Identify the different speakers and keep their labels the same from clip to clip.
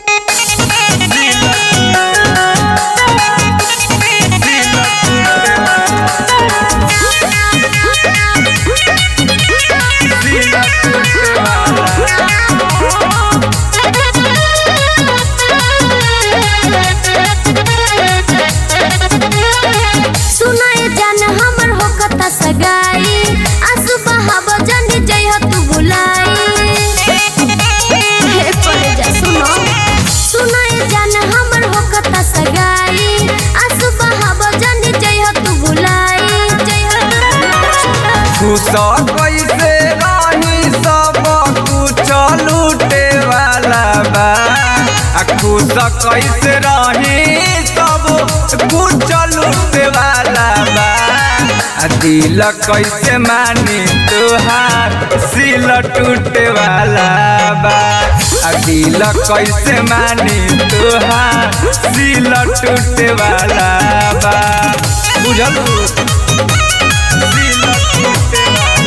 Speaker 1: सुनाए जान हमर होकता सगाई आंसू बहाव जानी जय हो तू बुलाई हे परे जा सुनो सुनाए जान हमर होकता सगाई आंसू बहाव जानी जय हो तू बुलाई जय हो तू बुलाई।
Speaker 2: खुश कैसे रही सब कुछ लूटे वाला बा आ खुश कैसे रही सब कुछ लूटे वाला बा आ दिल कैसे मानी तुहार सिल टूटे वाला बा आ दिल कैसे मानी तुहार सिल टूटे वाला बा बुझल सिल टूटे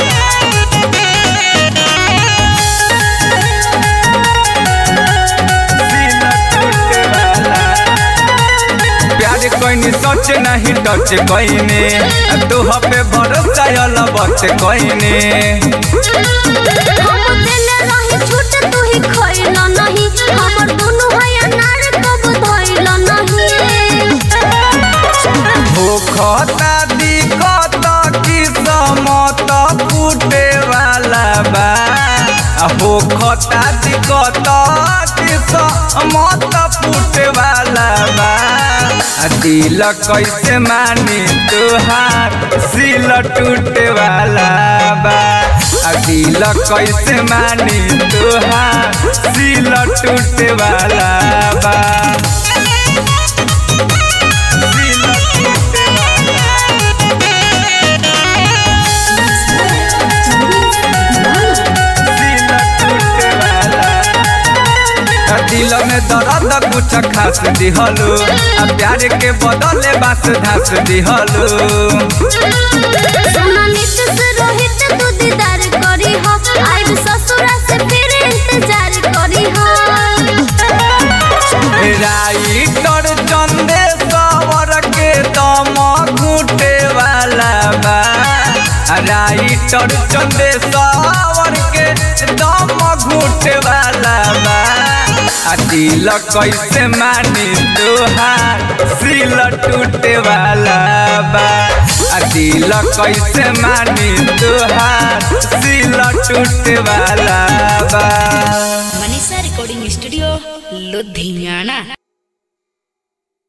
Speaker 2: प्यार कोइनी सच नहीं टच कोइने तोह पे भरोसा अल बच कोइने
Speaker 1: हम देले रही छूट तू ही खइल नहीं हमर दुनु है अनार कब धइल नहीं
Speaker 2: भूखता दिखत किस्मत फूटे वाला बा आ भूखता दिखत किस्मत फूटे वाला बा आ दिल कैसे मानी तुहार सिल टूटे वाला बा आ दिल कैसे मानी तुहार सिल टूटे वाला बा सिल टूटे दिल में दर्द कुछ खास दिहलो आ प्यार के बदले बास धास दिहलो
Speaker 1: सुना नित से रोहित तू दीदार करी हो आइब ससुरा से फिर इंतजार करी हो
Speaker 2: राइटर चंदे सवर के दम घूटे वाला बा राइटर चंदे सवर के दम घूटे वाला बा आ दिल कैसे मानी तुहार सिल टूटे वाला बा आ दिल कैसे मानी तुहार सिल टूटे वाला बा
Speaker 3: मनीषा रिकॉर्डिंग स्टूडियो लुधियाना